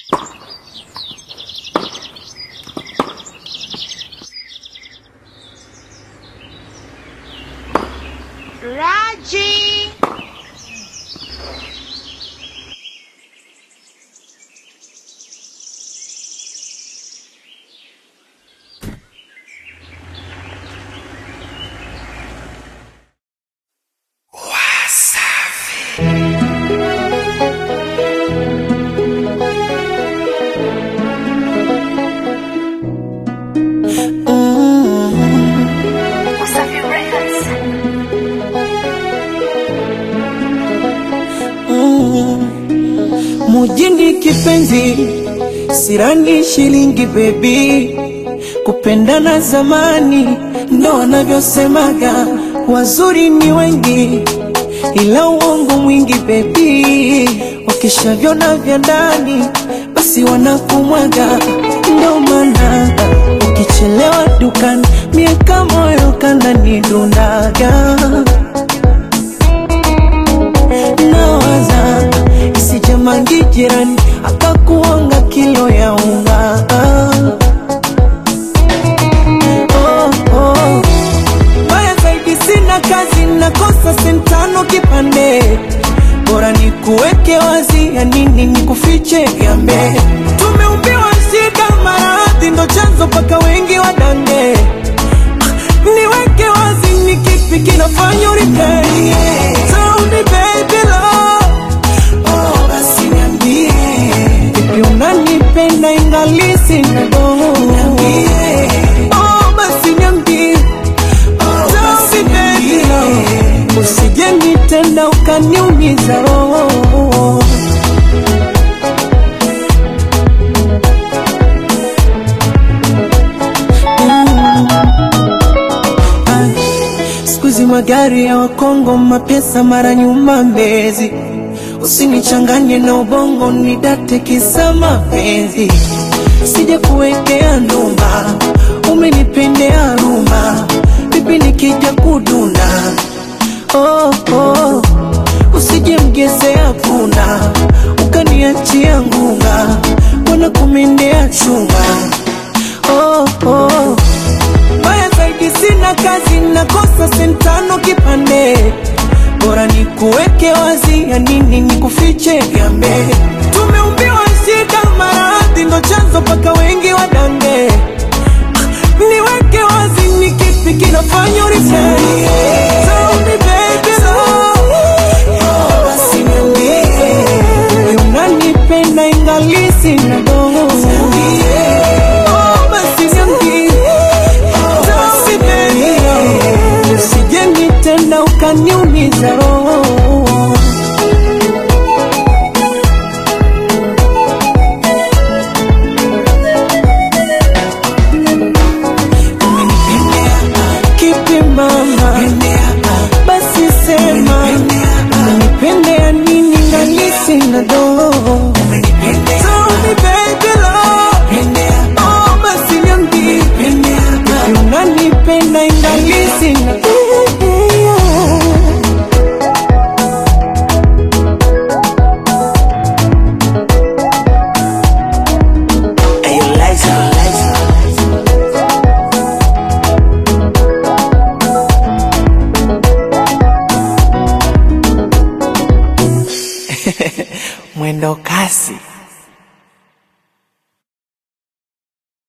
Raji! Mujini kipenzi, sirani shilingi bebi, kupendana zamani ndo wanavyosemaga, wazuri ni wengi ila uongo mwingi bebi, wakishavyona vya ndani basi wanakumwaga, ndo maana ukichelewa dukani miaka moyo kananidundaga nawaza isijamangi jirani akakuonga kilo ya unga oh, oh. Mbaya zaidi sina kazi nakosa sentano kipande bora ni kuweke wazi ya nini ni kufiche gambe tumeumbiwa shida maradhi ndo chanzo paka wengi wadange niweke wazi ni kipi kinafanya uripei Tell me baby love Oh basi niambie Vipi unanipenda ingali sina dogo Niambie Oh basi niambie Oh basi baby love Usije nitenda ukaniumiza roho Sikuzi magari ya Wakongo, mapesa mara nyuma Mbezi. Usinichanganye na ubongo, nidate kisa mapenzi. Sija kuwekea ndumba, umenipendea ruma, vipi nikija kuduna? Oh, oh. Usije mgezea punda, ukaniachia ngunga, wana kumendea chunga. Oh, oh. Mbaya zaidi sina kazi, nakosa sentano kipande, bora ni kuweke wazi, ya nini ni kufiche gambe. Tumeumbiwa shida, maradhi ndo chanzo paka wengi wadange. Niweke wazi, ni kipi kinafanya urisei? Tell me baby love, oh basi niambie, Wewe unanipenda ingali sina dogo. Oh basi niambie basi baby, usije nitenda ukaniumiza roho. Kipi mama, basi sema, umenipendea nini ngali sina dogo? Tell me baby love, oh basi niambie, Vipi unanipenda ingali sina mwendo kasi